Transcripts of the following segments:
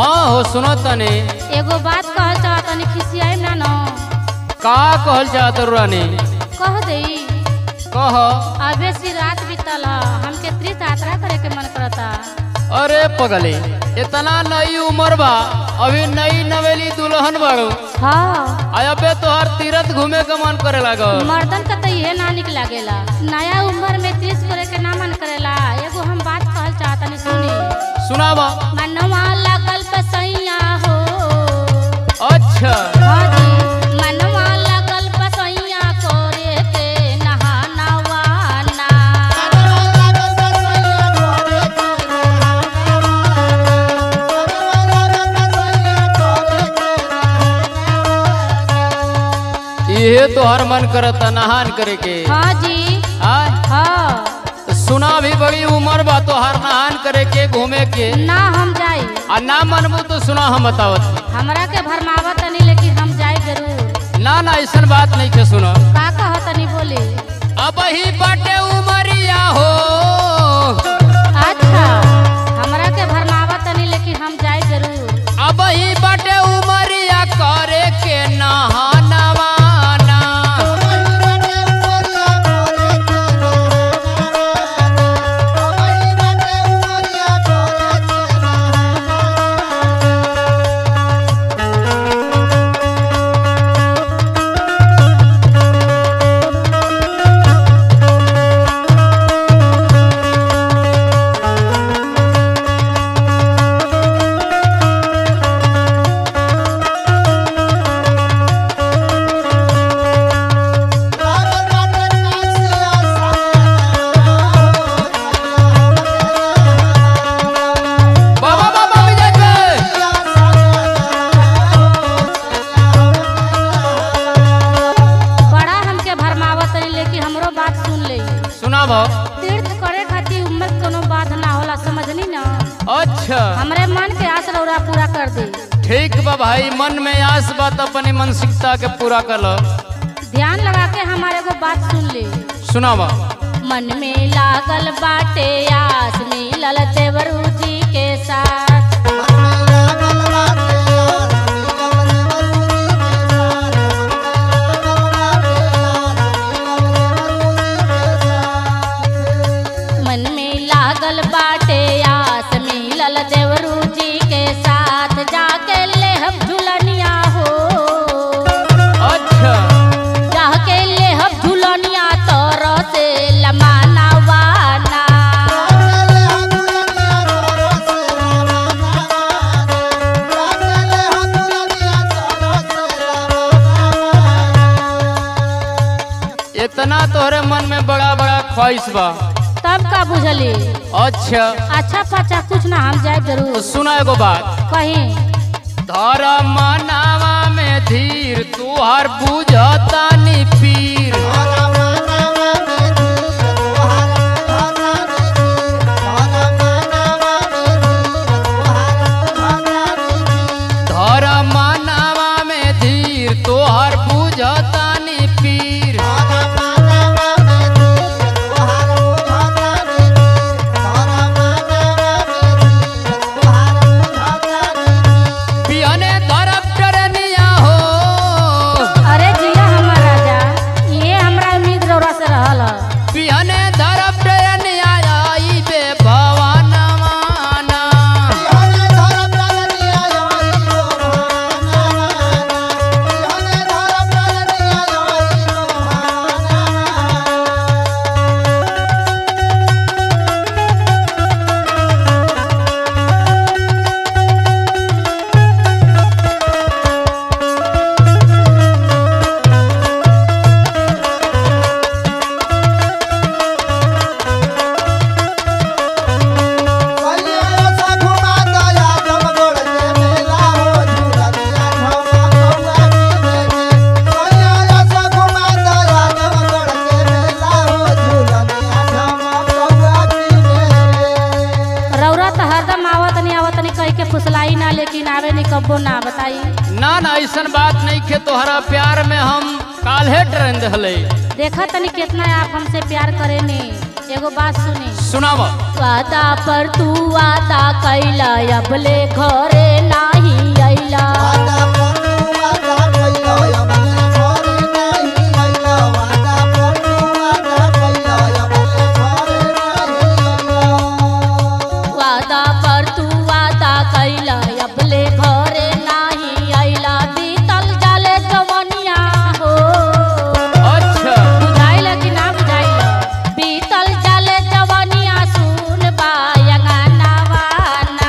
हाँ हो सुनो तने एगो बात कहल चाह तनी खिसियाई ना न का कहल चाहत रानी कह देई कह अबे सी रात बीतल ह हमके तीर्थ यात्रा करे के मन करता अरे पगले इतना नई उम्र बा अभी नई नवेली दुल्हन बाड़ू हाँ आ अबे तोहर तीरथ घूमे के मन करे लागल मर्दन का तो इहे ना निक लागेला नया उम्र में तीर्थ करे के ना मन करेला एगो हम बात कहल चाह तनी सुनी सुनावा मनवा लागल बसैया हो अच्छा हाँ जी मनवा लागल बसैया करे के नहानवाना इहे तोहर मन करता नहान करे के हाँ जी आय हाँ सुना भी बड़ी उम्र बा तोहर नहान करे के घूमे के ना हम जाई आ ना मनबू तो सुना हम बतावत हमरा के भरमावत तनी लेकिन हम जाए जरूर ना ना ऐसन बात नहीं के सुनो का कह तनी बोली अब ही बाटे उमरिया हो अच्छा हमरा के भरमावत तनी लेकिन हम जाए जरूर अब ही बाटे उमरिया करे के नहानवाना बाबा बाबा विजय के बड़ा हमके भरमावत तनी लेकिन हमरो बात सुन ले सुना भा तीर्थ करे खातिर उम्र के कोनो बात ना होला समझनी ना अच्छा हमरे मन के आस रौरा पूरा कर दे ठीक बा भाई मन में आस बात अपनी मानसिकता के पूरा कर लो ध्यान लगा के हमारे को बात सुन ले सुनावा मन में लागल बाटे आस मिलल देवरू जी के साथ मन में लागल बाटे आस मिलल देवरू जी के साथ जाके लेहब झुलनिया हो अच्छा जाके लेहब झुलनिया तोर से लमाना वाना इतना तोहरे मन में बड़ा बड़ा ख्वाहिश बा तब का बुझली अच्छा अच्छा पचा कुछ ना हम जाए तो जरूर सुना एगो बात कहीं धर्म मनावा में धीर तुहार बुझता नी पीर धर्म मनावा में धीर तुहार बुझता नी पीर पियने धरम टरनिया हो अरे जिया हमर राजा ये हमरा उम्मीद रौरा से रहल ह। पियने धरम टरनिया आई बे भवानवाना रौरा तो हरदम आवत नहीं आवत नहीं कह के फुसलाई ना लेकिन आवे नहीं कब्बो ना बताई ना ना ऐसन बात नहीं खे तोहरा प्यार में हम काल्हे ट्रेन दहले देखा तनी कितना आप हमसे प्यार करे ने एगो बात सुनी सुनाव वादा पर तू वादा कैला अबले घरे नाही अइला वादा पर तू वादा कैला अबले घरे नाही अइला बीतल जाले जवनिया हो अच्छा बुझाइल कि ना बुझाइल बीतल जाले जवनिया सुन बायंगा वाना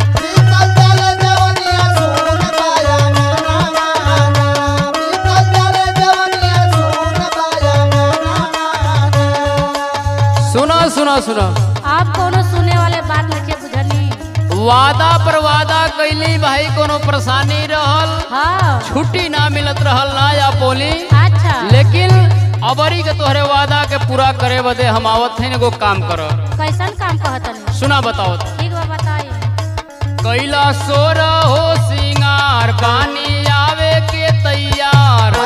सुनो सुनो सुनो आप कोनो सुने वाले बात नहीं बुझनी वादा पर वादा कैली भाई कोनो परेशानी रहल हाँ छुट्टी ना मिलत रहल ना या बोली अच्छा लेकिन अबरी के तोहरे वादा के पूरा करे बदे हम आवत हैं एगो काम कर कैसन काम कहतन सुना बताओ तो। ठीक बा बताई कैला सोर हो सिंगार बानी आवे के तैयार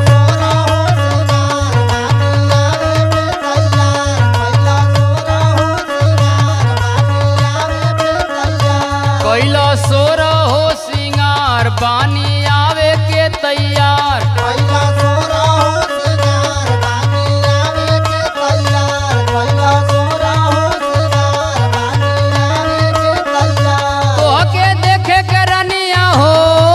कैला सोर हो सिंगार बानी आवे के तैयार तोहके देखे के रनिया हो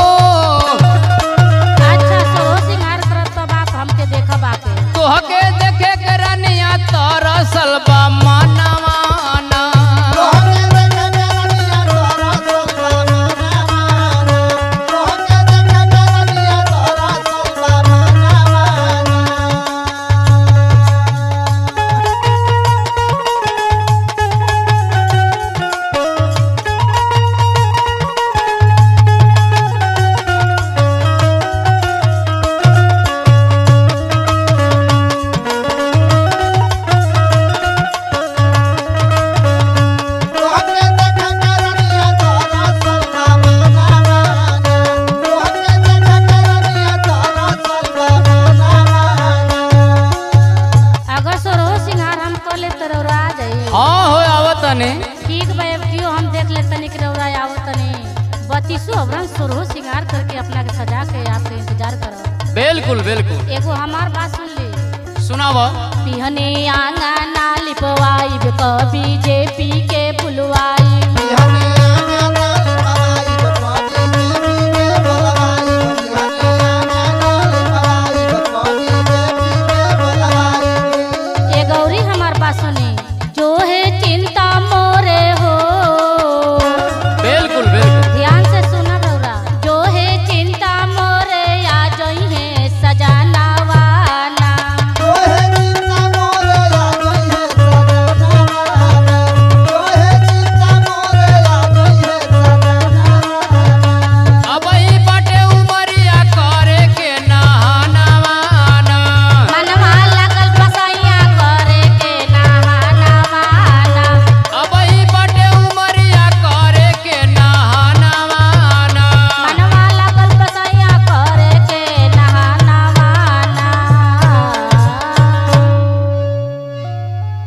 अच्छा सो सिंगार करत तो बाप हमके देखब आके तोहके देखे के रनिया तरसल बा मनवाना अगर सो सिंगार हम कर ले तो रौरा आ जाई हाँ हो आवत ने ठीक बा अब क्यों हम देख ले तनी के रौरा आवत तनी बत्तीसो अवरन सोरहो सिंगार करके अपना के सजा के आपके इंतजार करो बिल्कुल बिल्कुल एगो हमार बात सुन ली सुनाव पिहने आंगना लिपवाई कभी जे पी के पुलवाई